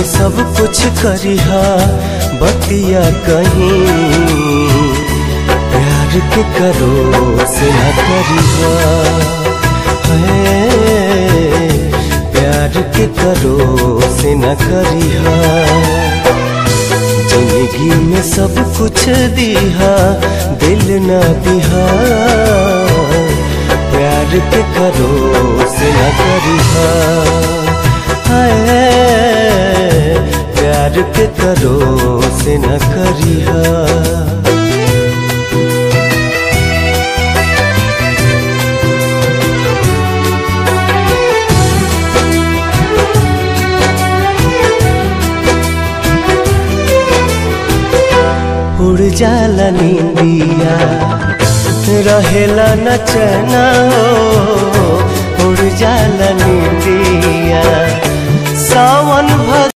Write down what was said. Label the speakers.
Speaker 1: सब कुछ करिहा बतिया कहीं प्यार के करो से न करिहा है प्यार के करो से न करिहा जिंदगी में सब कुछ दिहा दिल न दिहा प्यार के करो से न करिहा है प्यार के करो से न करिहा उड़ जाला नींदिया रहेला न चना हो उड़ जाला नींदिया सावन भग